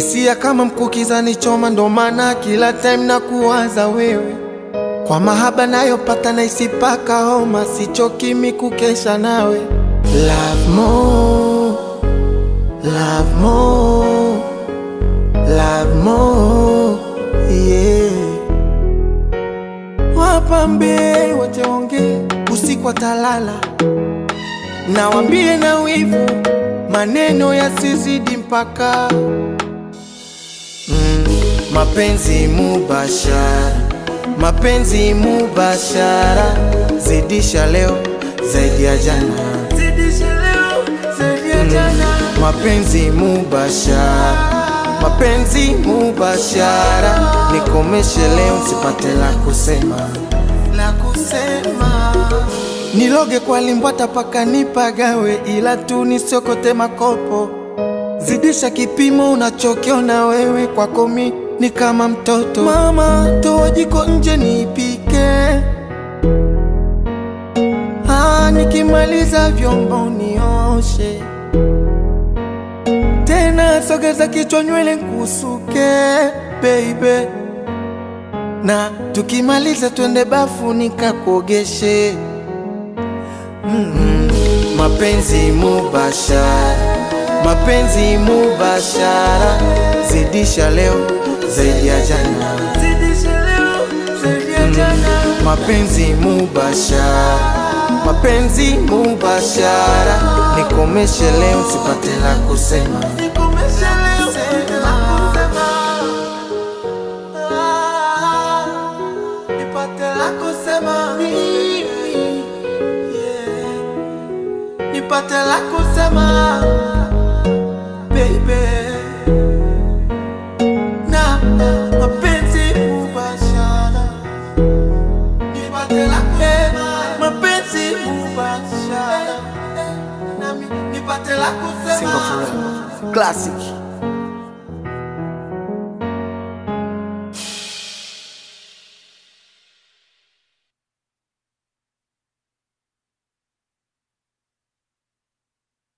hisia kama mkukiza nichoma, ndo maana kila time na kuwaza wewe. Kwa mahaba nayopata na isipaka homa, sichoki mi kukesha nawe. Love more, love more, love more, yeah. Wapambe wote onge usiku watalala, nawambie na wivu maneno yasizidi mpaka mm, mapenzi mubashara, mapenzi mubashara, zidisha leo zaidi ya jana, zidisha leo zaidi ya jana, mapenzi mubashara, mapenzi mubashara, nikomeshe leo sipate la kusema, la kusema Niloge kwa limbwata paka nipagawe, ila tu nisiokote makopo. Zidisha kipimo unachokiona wewe, kwako mi ni kama mtoto. Mama, toa jiko nje nipike, ah, nikimaliza vyombo nioshe tena, sogeza kichwa nywele nkusuke baby, na tukimaliza twende bafu nikakuogeshe. Mm, mapenzi mubashara, mapenzi mubashara, zidisha leo zaidi ya jana, zidisha leo zaidi ya jana, mapenzi mubashara, mapenzi mubashara, nikomeshe leo sipate la kusema, nikomeshe leo sipate la kusema, Ah, nipate la kusema mimi nipate la kusema baby, na mapenzi mubashara, nipate la kusema mapenzi mubashara, nami nipate la kusema Single forever. Classic.